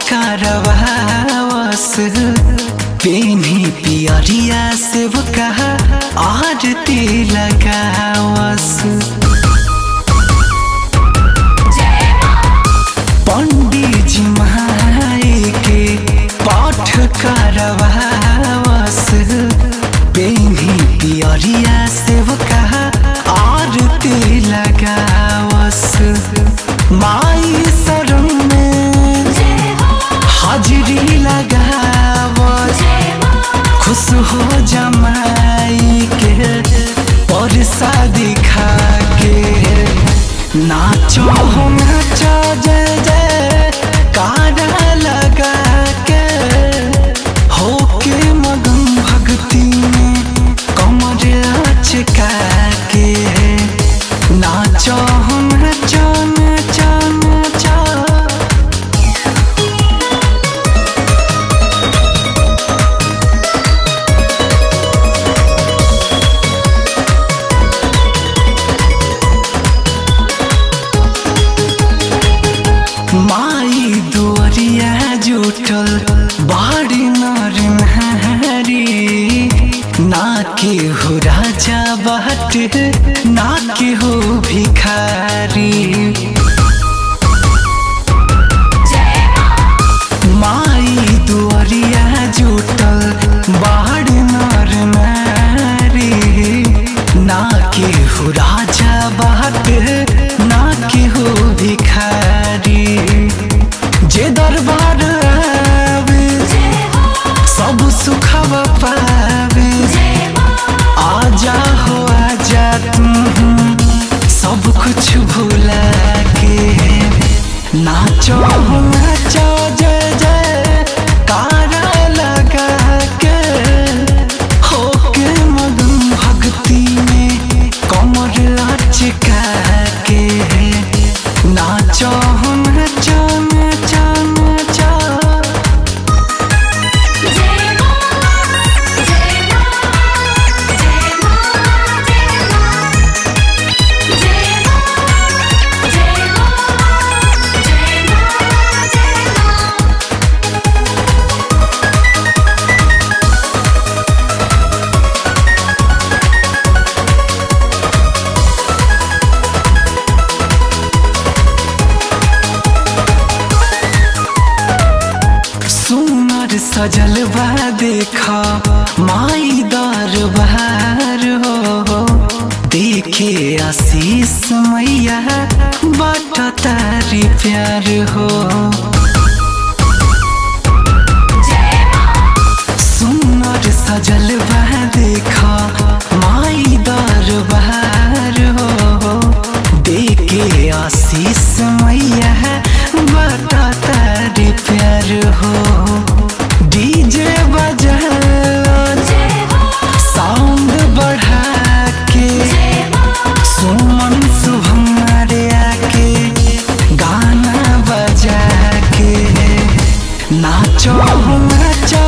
करवावस पेनी पियरिया से वो कहा आरती लगावस पंडित जी माई के पाठ करवावस पेनी पियरिया से वो कहा आरती लगावस माई शरण में हाजिरी लगावस खुश हो जमाई के परसा दिखा के नाचो हो नाचो जय जय कारा लगा के हो के मगन भक्ति में कमर अचका के नाचो हो नाचो नाचो नाचो माई दुआरिया जुटल बाड़ी नर नहारी ना के हो राजा बाट ना के हो भिखारी माई दुआरिया जुटल बाड़ी नर नारी ना के हो राजा बाट ना के हो भिखारी जे दरबार आवे सब सुखव पावे आजा हो आजा तुम सब कुछ भुला के नाचो हो नाचो जय जय कारा लगा के हो के मगन भक्ति में कमर अचका के नाचो हो नाचो नाचो नाचो जय मां जय मां जय मां जय मां जय मां जय मां जय मां जय मां सुनर सजल बा देखा माई दरबार हो देखे आशीष मैया बाट तारी प्यार हो सुनर सजल बा देखा माई दरबार हो देखे आशीष मैया बाट तारी प्यार हो डीजे बजा साउंड बढ़ा के सुमन शुभम रे आके गाना बजा के नाचो हो नाचो